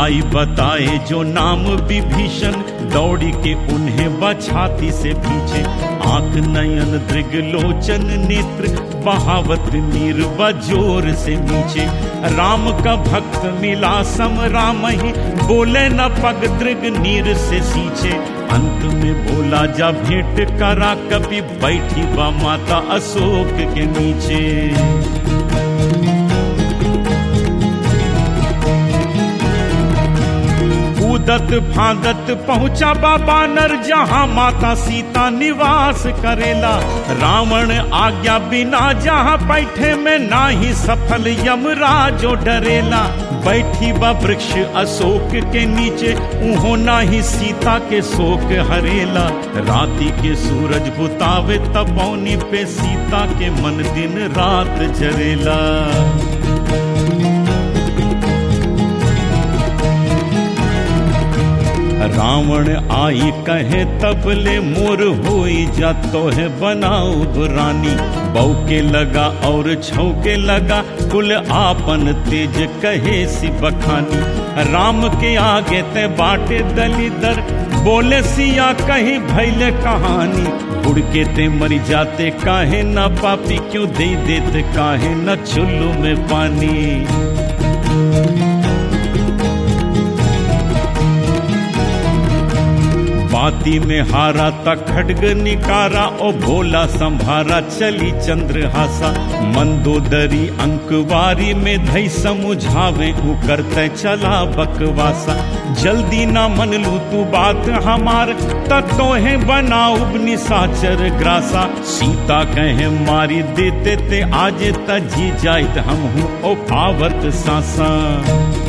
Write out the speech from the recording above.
आई बताए जो नाम विभीषण दौड़ी के उन्हें बछाती से पीछे आंख नयन दृग लोचन नेत्र बहावत नीर बजोर से नीचे राम का भक्त मिला सम राम ही बोले न पग दृग नीर से सींचे अंत में बोला जा भेंट करा कभी बैठी बा माता अशोक के नीचे कूदत फादत पहुंचा बाबा नर जहां माता सीता निवास करेला रावण आज्ञा बिना जहां बैठे में ना ही सफल यमराजो डरेला बैठी बा वृक्ष अशोक के नीचे उहो ना ही सीता के शोक हरेला राति के सूरज बुतावे तपौनी पे सीता के मन दिन रात जरेला रावण आई कहे तबले मोर होई जा तो है बनाऊ रानी बौके लगा और छौके लगा कुल आपन तेज कहे सी बखानी राम के आगे ते बाटे दलीदर बोले सिया कहीं भैले कहानी उड़ के ते मर जाते काहे न पापी क्यों दे देते काहे न चुल्लू में पानी बाती में हारा तक खड्ग निकारा ओ भोला संभारा चली चंद्रहासा मंदोदरी अंकवारी में धई समुझावे उ करते चला बकवासा जल्दी ना मन लू तू बात हमार तत्तो है बनाऊ निसाचर ग्रासा सीता कहे मारी देते ते आज तजी जाइत हम हूँ ओ पावत सासा